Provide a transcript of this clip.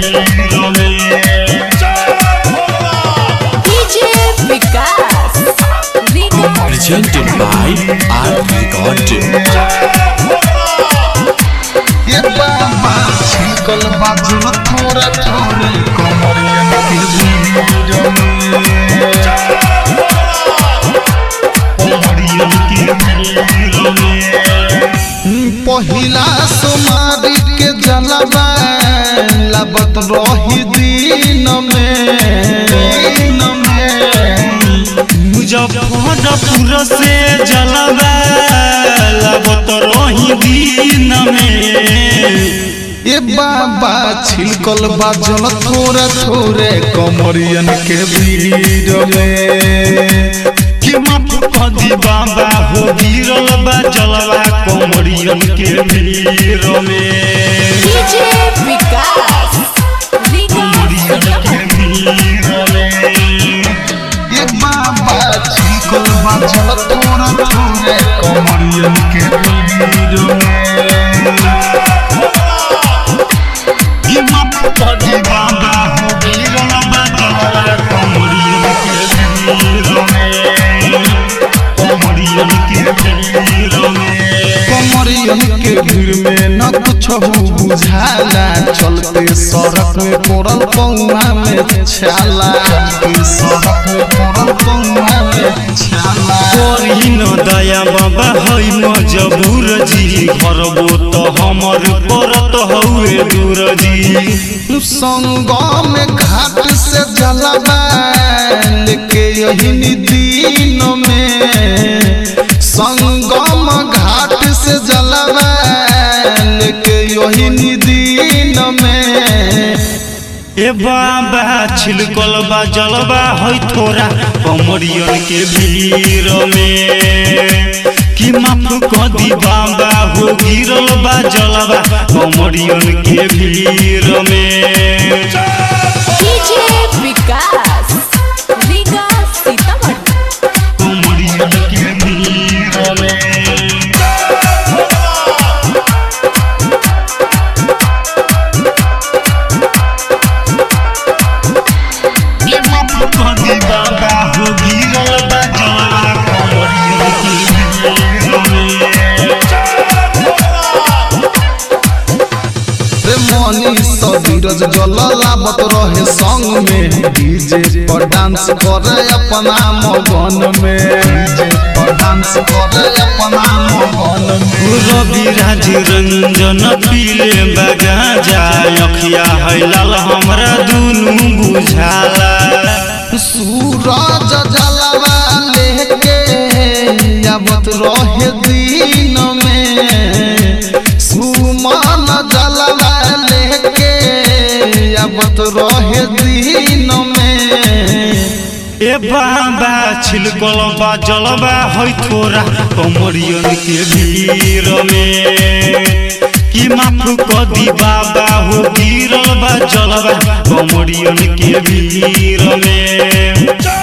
भीड़ में DJ Vikas. Vikas. presented by Art Recording. ये बाबा छिकल बाजुल थोड़ा थोड़े कमरियन के भीड़ में कमरियन के भीड़ में पहिला सोमारी के जलवा लबत रही दिन में दिन में मुजफ्फरपुर से जलवा लगत रही दिन में ये बाबा छिलकल बाजल थोड़े थोड़े कमरियन के भीड़ में कि माफ कदी बाबा हो गिरल बा जलवा कमरियन के भीड़ में DJ Vikas. कमरियन Vikas. के भीड़ में ये बाबा छिलकल बाजल थोड़े थोड़े कमरियन के भीड़ में कि माफ कदी बाबा हो गिरल बा जलवा कमरियन के भीड़ में कमरियन के भीड़ में कमरियन के भीड़ में न कुछ बुझाला चलते सड़क में पड़ल पौआ में छाला चलते सड़क में पड़ल पौआ में छाला करी न दया बाबा है मजबूर जी करबो तो हमर परत हउए दूर जी संगम में घाट से जलवा लेके यही दिन में संगम घाट से जलवा लेके यही दिन में ए बाबा छिलकल बा जलवा है थोड़ा कमरियन के भीड़ में कि माफ कदी बाबा हो गिरल बा जलवा कमरियन के भीड़ में DJ Vikas. Vikas Sitamarhi. कमरियन के भीड़ में ये माफ कदी बाबा हो गिरल बा जलवा कमरियन के भीड़ में रे मनी सबीरज जल लाबत रहे संग में डीजे पर डांस करे अपना मगन में डीजे पर डांस करे अपना मगन में रवि राज रंजन पीले बगा जाय अखिया है लाल हमरा दुनू बुझाला सूरज जलवा लेके आवत रहे दिन में सुमन जलवा लेके आवत रहे दिन में ए बाबा छिलकल बा जलवा है थोड़ा कमरियन के भीड़ में कि माफ कदी बाबा हो गिरल बा जलवा कमरियन के भीड़ में